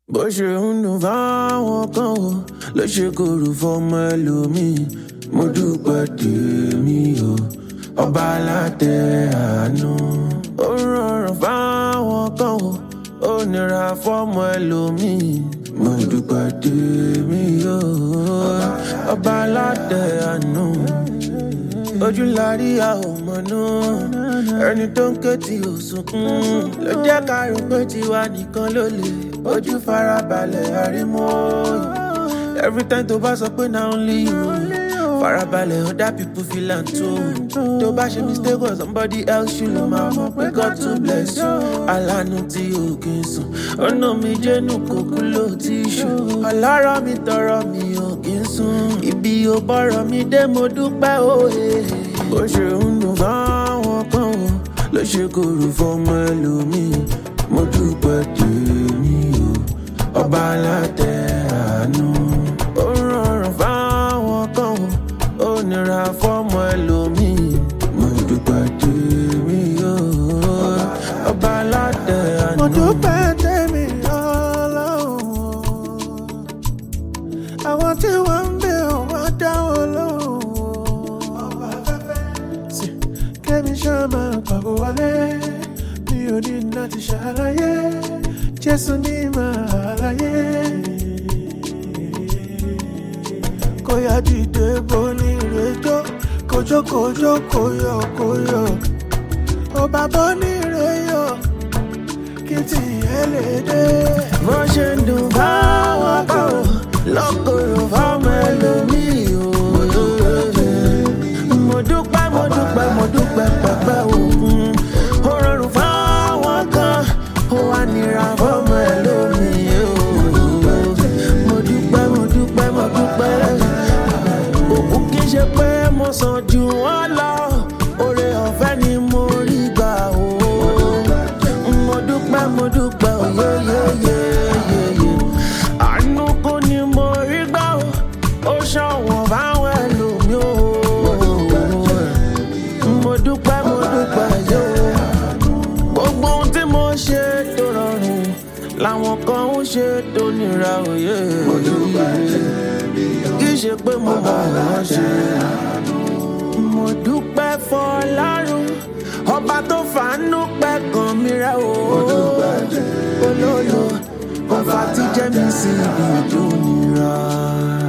bó ṣe ń dùn fáwọn kan o ló ṣe kóró fọmọ ẹlòmíì mo dúpẹ́ tèmi o ọba alátẹ àánú. ó rọrùn fáwọn kan o ó nira fọmọ ẹlòmíì mo dúpẹ́ tèmi o ọba alátẹ àánú. ojú la rí a ò mọ̀nú ẹni tó ń ké tí ò sunkún ló jẹ́ ká rò pé tiwa nìkan ló lè ojú farabalẹ̀ àrímọ́ every time tó bá sọ pé na only you farabalẹ̀ other people feel am too tó bá ṣe mistake or somebody else ṣù ló máa mọ̀ pé God to bless you alánú tí o kì í sùn ọ̀nà mi jẹ́nu kòkú ló ti ṣù ọlọ́rọ̀ mi tọrọ mi ò kì í sùn ibi ò bọ̀rọ̀ mi dé mo dúpẹ́ òye bó ṣe ń dùn fáwọn kan o ló ṣe kóró fọmọ ẹlòmíì mo dúpẹ́ tèmi o ọba alátẹ àánú. ó rọrùn fáwọn kan o ó nira fọmọ ẹlòmíì mo dúpẹ́ tèmi o ọba alátẹ àánú. mo dúpẹ́ tèmi ọlọ́run àwọn tí wọ́n ń bẹ̀ wọ́n dá wọn lóhùn ọba afẹ́fẹ́ sí kẹ́mi ṣáà máa pàgọ́ wálé mi ò ní láti ṣàlàyé jésù ní màá láyé kó yá dìde bó ní ìrẹ́jọ́ kojókojó kóyọ̀ kóyọ̀ ọba bó ní ìrẹ́yọ̀ kí tìyẹ́ lè dé. bó ṣe ń dùn fáwọn kan o lọ́kọ̀ọ̀rọ̀ fáwọn ẹlòmíì o. mo dúpẹ́ mo dúpẹ́ mo dúpẹ́ pẹ̀pẹ́ òkun ó rọrùn fáwọn kan ó wá nira fáwọn ẹlòmíì o. mo dúpẹ́ mo dúpẹ́ mo dúpẹ́ òkú kì í ṣe pé mo sàn jù wọ́n lọ oore ọ̀fẹ́ ni mo rí gbà o. mo dúpẹ́ mo dúpẹ́ òyeyeyeyeye àánú kò ní mo rí gbà o ó ṣọ̀wọ́n fáwọn ẹlòmíì o. mo dúpẹ́ mo dúpẹ́ yóò gbogbo ohun tí mo ṣe tó rọrùn làwọn kan ń ṣe tó nira òye. kì í ṣe pé mo mọ̀ wọ́n ṣe. mo dúpẹ́ fọlárun ọba tó fàánú pẹ́ kan mi rẹ̀ o. olólo ọba tí jẹ́ mi sí ibi tó nira.